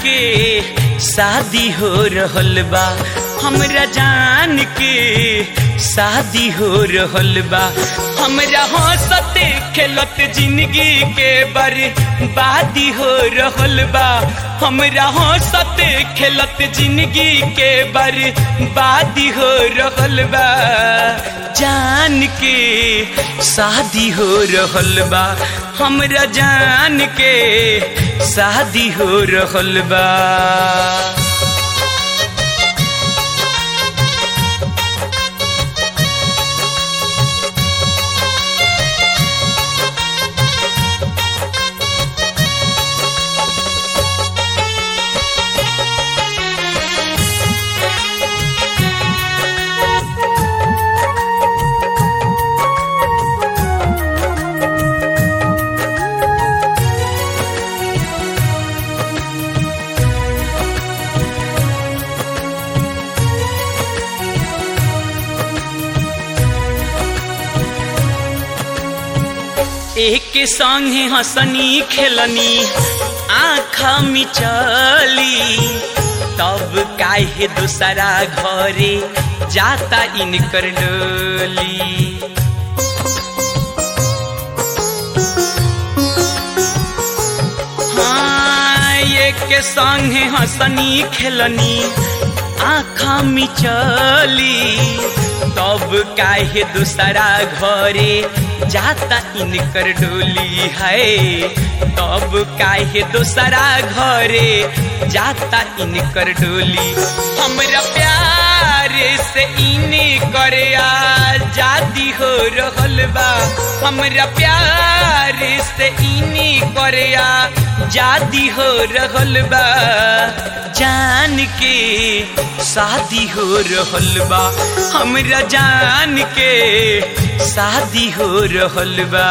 के शादी हो रहल बा हमरा जान के शादी हो रहल बा हमरा हंसते खेलत जिंदगी के बर्बादी हो रहल बा हमरा हंसते खेलत जिंदगी के बर्बादी हो रहल बा जान के शादी हो रहल बा हमरा जान के शादी हो रहल बा एक संगे हंसनी खेलनी आँखा मिचली तब काहे दूसरा घरे जाता इनकर डोली हाँ एक संगे हंसनी खेलनी आँखा मिचली तब काहे दूसरा घरे जाता इनकर डोली है तब काहे दूसरा घरे जाता इनकर डोली हमरा प्यार से इने करे आजादी हो रहल बा हमरा प्यार से इने करे आजादी हो रहल बा जान के शादी हो रहल बा हमरा जान के शादी हो रहल बा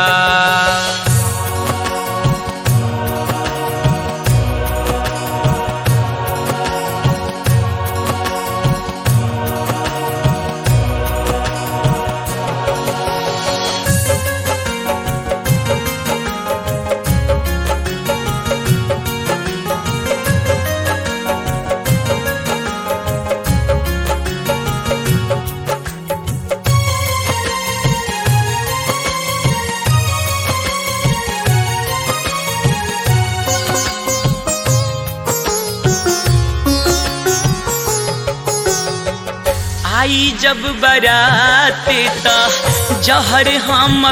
आई जब बारात त जहर हम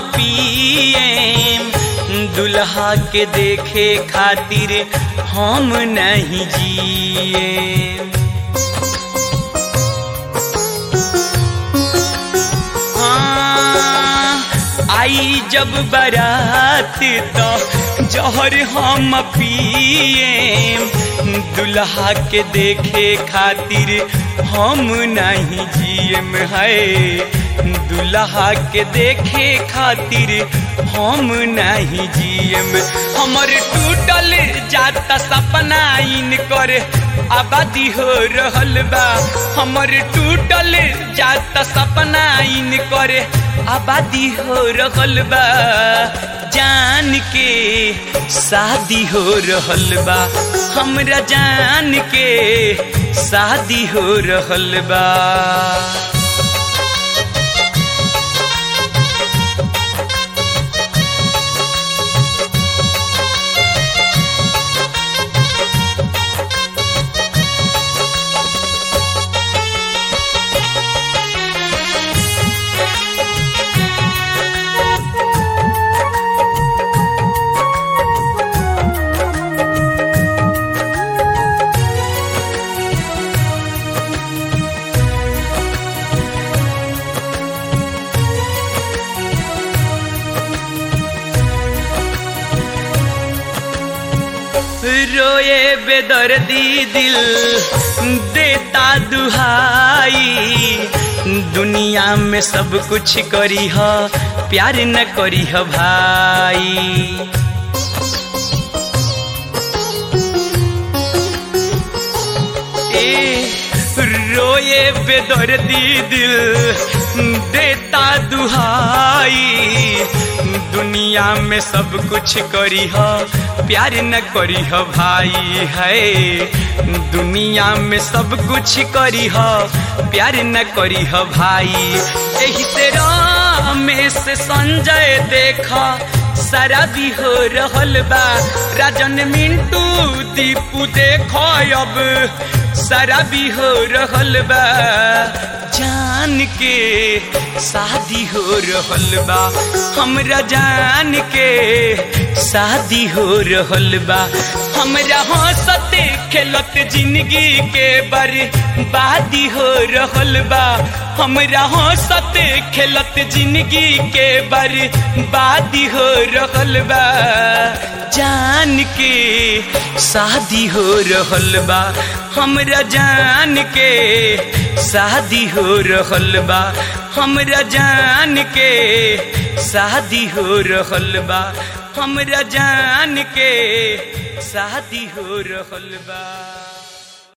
पिए दुल्हा के देखे खातिर हम नहीं जिए हाँ, आई जब बारात तो जहर हम पिए दुल्हा के देखे खातिर हम नहीं जियम है दुल्हा के देखे खातिर हम नहीं जियम हमर टूटल जाता सपना इन कर आबादी हो रहल बा हमर टूटल जाता सपना इन कर आबादी हो रहल बा जान के शादी हो रहल बा हमरा जान के शादी हो रहल बा रोए बेदर्दी दिल देता दुहाई दुनिया में सब कुछ करी ह प्यार न करी ह भाई ए रोए बेदर्दी दिल देता दुहाई दुनिया में सब कुछ करी हो प्यार न करी हो भाई है दुनिया में सब कुछ करी हो प्यार न करी हो भाई यही तेरा में से संजय देखा सारा भी हो रहल बा राजन मिंटू दीपू देखो अब सारा भी हो रहल बा जान के शादी हो रहल बा हमरा जान के शादी हो रहल बा हमरा हंसते खेलत जिंदगी के बर्बादी हो रहल बा हमरा हंसते खेलत जिंदगी के बर्बादी हो रहल बा जान के शादी हो रहल बा हमरा जान के शादी हो रहल बा हमरा जान के शादी हो रहल बा हमरा जान के शादी हो रहल बा